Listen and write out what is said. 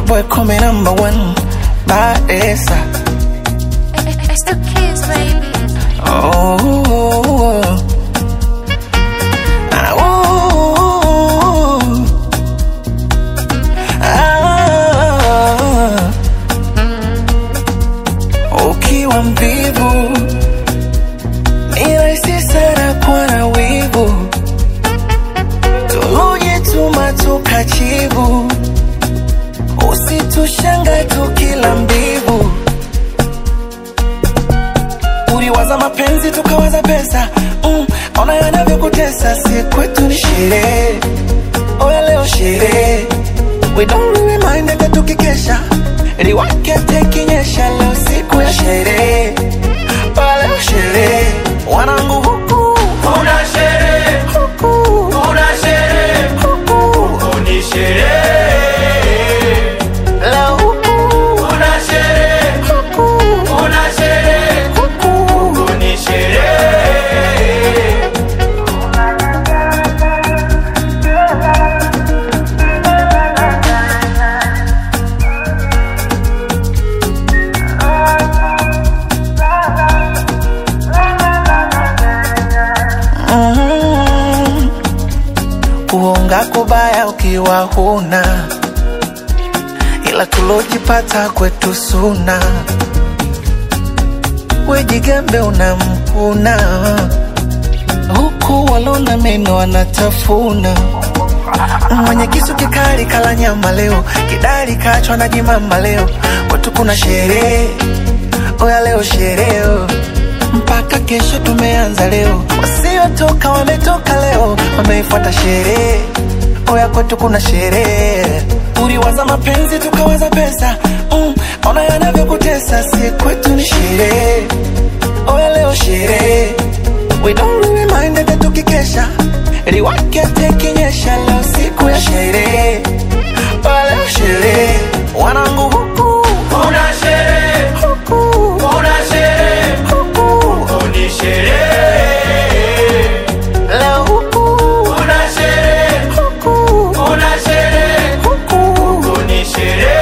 boy call me number one Badesa It's the kids, baby. Oh Ah, oh. Ah. Ukiwa mvivu ni rahisi sana kuwa na wivu, tulujituma tukachivu, usitushanga tukila mbivu uliwaza mapenzi tukawaza pesa mm, ona yanavyokutesa si kwetu ni sherehe oya leo sherehe we don't really mind hata tukikesha liwake tekinyesha leo siku ya sherehe oya leo sherehe wanangu huku Kuna sherehe, huku kuna sherehe, huku ni sherehe. leo huku Kuna sherehe, huku kuna sherehe, huku ni sherehe. Mm. kuonga kubaya ukiwa huna ila tulojipata kwetu suna wejigambe unamkuna huku walona meno wanatafuna mwenye kisu kikali kala nyama leo kidari kachwa na jimama leo kwetu kuna sherehe oya leo sherehe mpaka kesho tumeanza leo wasiotoka wametoka leo wameifuata sherehe oya kwetu kuna sherehe uliwaza mapenzi tukawaza pesa mm, ona yanavyokutesa si kwetu ni sherehe oya leo sherehe we don't really mind hata tukikesha liwake tekinyesha leo siku ya sherehe oya leo sherehe wanangu huku Kuna sherehe, huku kuna sherehe, huku ni sherehe. leo huku Kuna sherehe, huku kuna sherehe, huku ni sherehe.